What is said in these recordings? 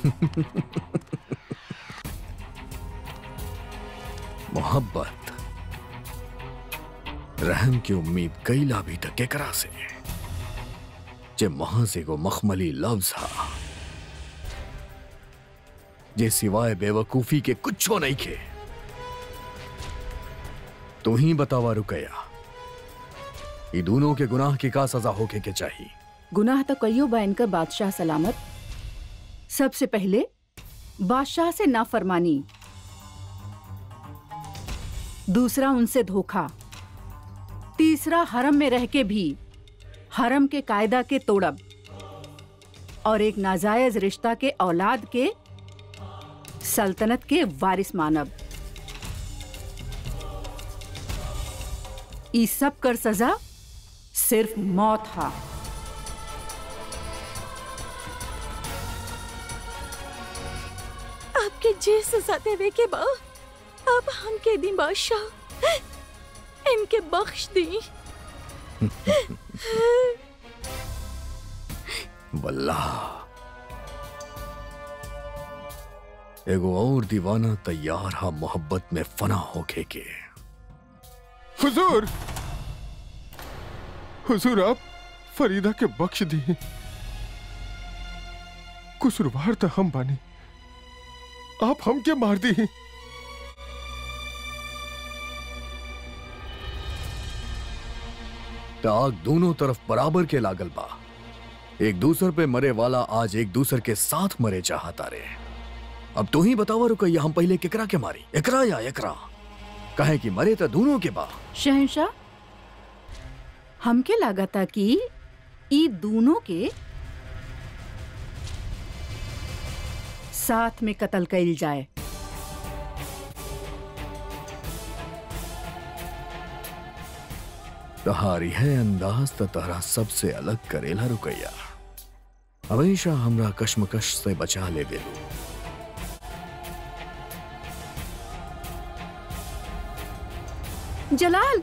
मोहब्बत रहम की उम्मीद कैला भी तक केकरा से जे वहां से को मखमली लफ्ज हा जे सिवाय बेवकूफी के कुछो नहीं खे तू ही बतावा रुकया ये दोनों के गुनाह की का सजा होके के चाहिए गुनाह तो कईयो बा इनकर बादशाह सलामत सबसे पहले बादशाह से नाफरमानी दूसरा उनसे धोखा तीसरा हरम में रह के भी हरम के कायदा के तोड़ब और एक नाजायज रिश्ता के औलाद के सल्तनत के वारिस मानब ई सब कर सजा सिर्फ मौत हा आपके जे सजा देवे के बा अब हमके दी बादशाह इनके बख्श दी वल्लाह एगो और दीवाना तैयार हा मोहब्बत में फना होके के हुजूर हुजूर आप फरीदा के बख्श दिए कुसुरवार तो हम बानी आप हमके मार दी आग दोनों तरफ बराबर के लागल बा एक दूसर पे मरे वाला आज एक दूसर के साथ मरे चाहता रे अब तू ही बतावा रुकैया हम पहले केकरा के मारी एकरा या एकरा कहे कि मरे तो दोनों के बा शहनशाह हमके लागता कि ई दोनों के साथ में कत्ल कइल जाए तहारी है अंदाज तो तहरा सबसे अलग करेला रुकैया हमेशा हमरा कश्मकश से बचा ले बेलू जलाल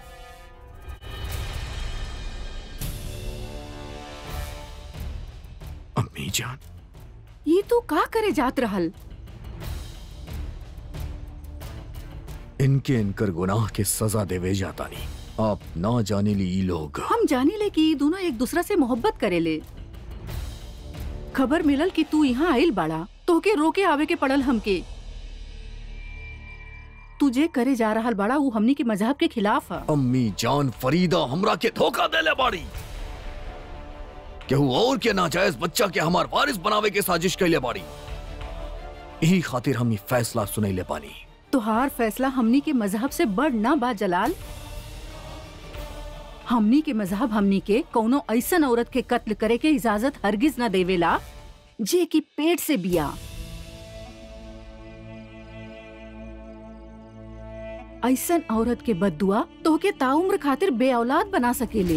अम्मी जान ये तू का करे जात रहल इनके इनकर गुनाह के सजा देवे जाता नहीं आप ना जाने ली ई लोग हम जानी ले कि ई दोनों एक दूसरा से मोहब्बत करेले खबर मिलल कि तू यहाँ आइल बाड़ा तोहके रोके आवे के पड़ल हमके तुझे करे जा रहल बाड़ा वो हमनी के मजहब के खिलाफ है अम्मी जान फरीदा हमरा के धोखा देले बाड़ी केहू और के नाजायज बच्चा के हमार वारिस बनावे के साजिश कैले बाड़ी यही खातिर हम ई फैसला सुनैले पानी तुहार फैसला हमनी के मजहब से बड़ ना बा जलाल हमनी के मजहब हमनी के कौनो ऐसन औरत के कत्ल करे के इजाजत हरगिज न देवेला जे की पेट से बिया ऐसन औरत के बदुआ तोहके ताउम्र खातिर बे औलाद बना सकेले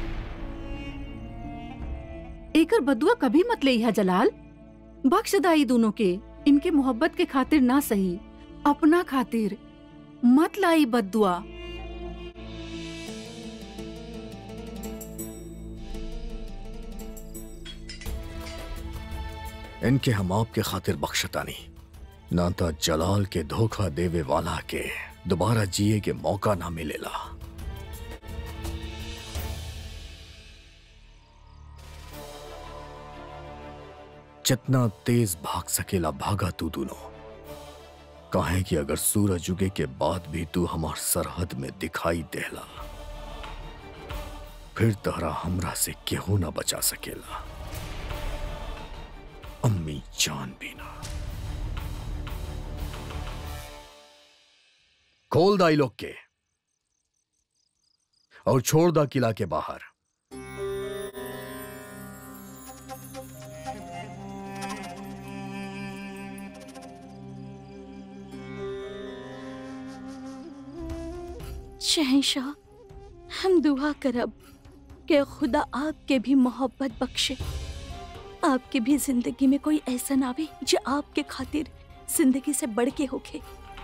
एकर बदुआ कभी मत ले जलाल बख्श दाई दोनों के इनके मोहब्बत के खातिर ना सही अपना खातिर मत लाई बदुआ इनके हम आपके खातिर बख्शता नहीं ना तो जलाल के धोखा देवे वाला के दोबारा जिए के मौका ना मिलेला जितना तेज भाग सकेला भागा तू दोनों काहे कि अगर सूरज उगे के बाद भी तू हमार सरहद में दिखाई देला फिर तहरा हमरा से केहू ना बचा सकेला अम्मी जान भी ना खोल दाई लोग के और छोड़ दा किला के बाहर शहनशाह हम दुआ करब कि खुदा आपके भी मोहब्बत बख्शे आपके भी जिंदगी में कोई ऐसा ना आवे जो आपके खातिर जिंदगी से बढ़ के होखे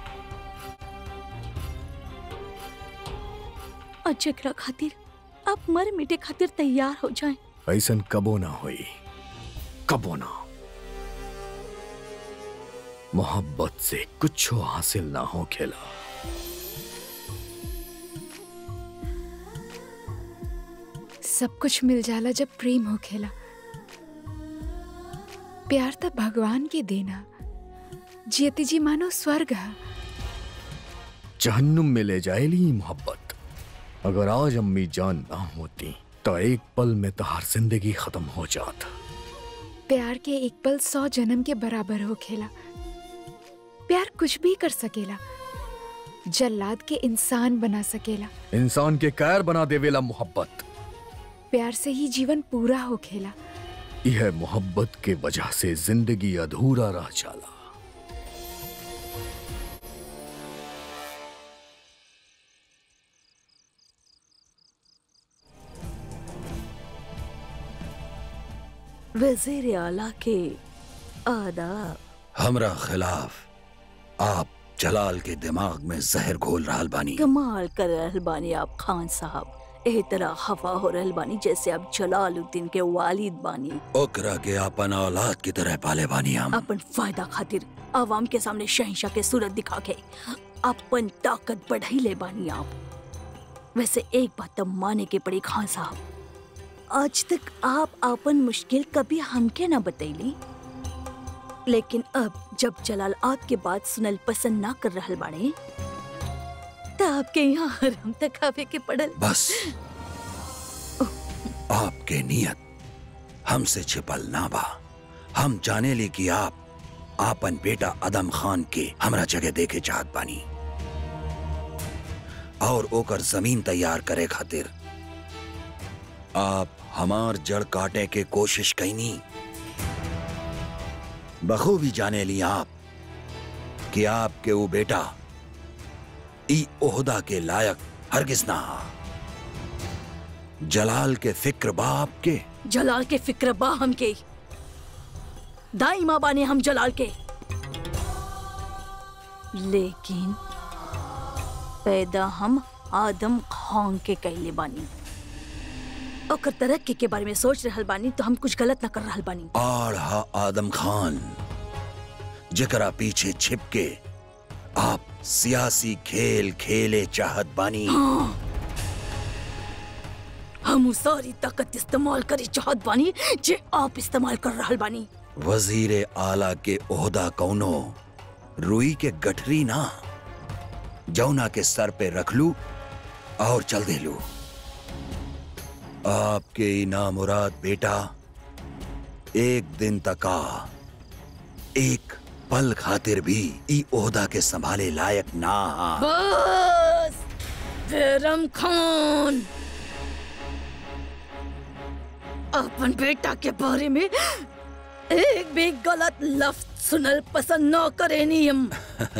और जकरा खातिर आप मर मिटे खातिर तैयार हो जाएं ऐसन कबो ना होई कबो ना मोहब्बत से कुछ हासिल ना हो खेला सब कुछ मिल जाला जब प्रेम हो खेला प्यार तो भगवान के देना जियती जी मानो स्वर्ग है जहन्नुम में ले जाएली मोहब्बत अगर आज अम्मी जान ना होती तो एक पल में तहार जिंदगी खत्म हो जात प्यार के एक पल सौ जन्म के बराबर हो खेला प्यार कुछ भी कर सकेला जल्लाद के इंसान बना सकेला इंसान के कैर बना देवेला मोहब्बत प्यार से ही जीवन पूरा हो खेला यह मोहब्बत के वजह से जिंदगी अधूरा रह जाला वजीर आला के आदाब हमरा खिलाफ आप जलाल के दिमाग में जहर घोल रहल बानी कमाल कर रहल बानी आप खान साहब एह तरह हवा हो रहल बानी जैसे आप जलालुद्दीन के वालिद बानी ओकरा के अपन औलाद की तरह पाले बानी हम अपन फायदा खातिर आवाम के सामने शहंशाह के सूरत दिखा के अपन ताकत बढ़ाई ले बानी आप वैसे एक बात तो माने के पड़ी खान साहब आज तक आप अपन मुश्किल कभी हमके ना बतैली लेकिन अब जब जलाल आपके बात सुनल पसंद ना कर रहल बाड़े तो आपके यहाँ हरम तक आवे के पड़ल बस आपके नियत हमसे छिपल ना बा हम जाने ली कि आप आपन बेटा अदम खान के हमरा जगह देखे चाहत बानी और ओकर जमीन तैयार करे खातिर आप हमार जड़ काटे के कोशिश कैनी बखूबी जाने ली आप कि आपके वो बेटा ई ओहदा के लायक हरगिज ना हा। जलाल के फिक्र बाप के जलाल के फिक्र बा हम के दाई माँ बाने हम जलाल के लेकिन पैदा हम आदम खान के कैले बानी ओकर तरक्की के बारे में सोच रहल बानी तो हम कुछ गलत न कर रहल बानी आड़ हा आदम खान जकरा पीछे छिप के आप सियासी खेल खेले चाहत बानी हम उ सारी ताकत इस्तेमाल करे चाहत बानी जे आप इस्तेमाल कर रहल बानी वजीर आला के ओहदा कौनो रुई के गठरी ना जौना के सर पे रख लू और चल दे लू आपके इना मुराद बेटा एक दिन तका एक पल खातिर भी ई ओहदा के संभाले लायक ना हा बस बैरम खान अपन बेटा के बारे में एक भी गलत लफ्ज सुनल पसंद न करे नियम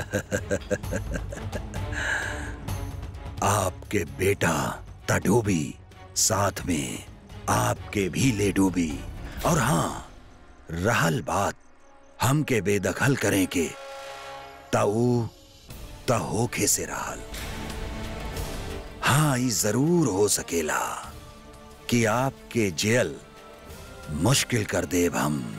आपके बेटा तडूबी साथ में आपके भी ले डूबी और हाँ रहल बात हमके बेदखल करें के ताऊ ता होखे से रहल हाँ ई जरूर हो सकेला कि आपके जेल मुश्किल कर देब हम